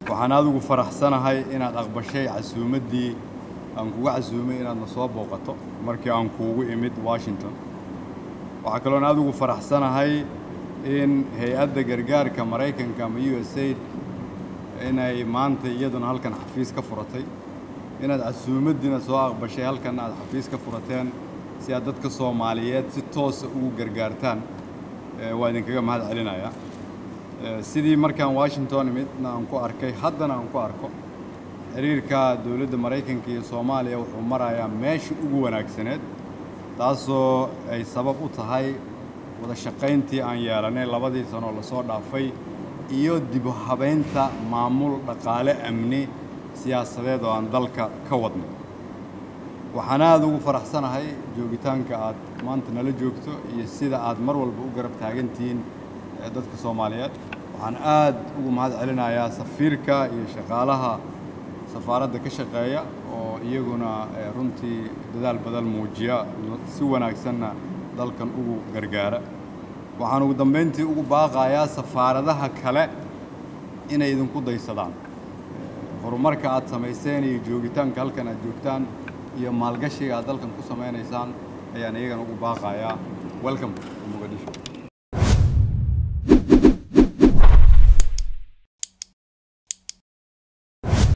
waxaan aada ugu faraxsanahay inaad aqbashay casuumaddii aan kuga casuumay inaad na soo booqato markii aan kuugu imid washington waxaa kaloon aada ugu faraxsanahay in hay-adda gargaarka maraykanka ama u s aid inay maanta iyaduna halkan xafiis ka furatay inaad casuumaddiina soo aqbashay halkan aad xafiis ka furateen si aad dadka soomaaliyeed si toosa ugu gargaartaan waa idinkaga mahad celinayaa sidii markaan washington imidna aan ku arkay haddana aan ku arko xiriirka dowladda maraykanka iyo soomaaliya wuxuu marayaa meesha ugu wanaagsaneed taasoo ay sabab u tahay wada shaqayntii aan yeelanay labadii sanoo lasoo dhaafay iyo dib u habaynta maamul dhaqaale amni siyaasadeed oo aan dalka ka wadnay waxaan aada ugu faraxsanahay joogitaanka aad maanta nala joogto iyo sida aad mar walba u garab taagantihiin dadka soomaaliyeed waxaan aad ugu mahad celinayaa safiirka iyo shaqaalaha safaaradda ka shaqeeya oo iyaguna runtii dadaal badan muujiya si wanaagsanna dalkan ugu gargaara waxaan ugu dambayntii ugu baaqayaa safaaradaha kale inay idinku daysadaan horumarka aad samayseen iyo joogitaanka halkan aad joogtaan iyo maalgashiga aad dalkan ku samaynaysaan ayaan iyagana ugu baaqayaa welcome muqadisho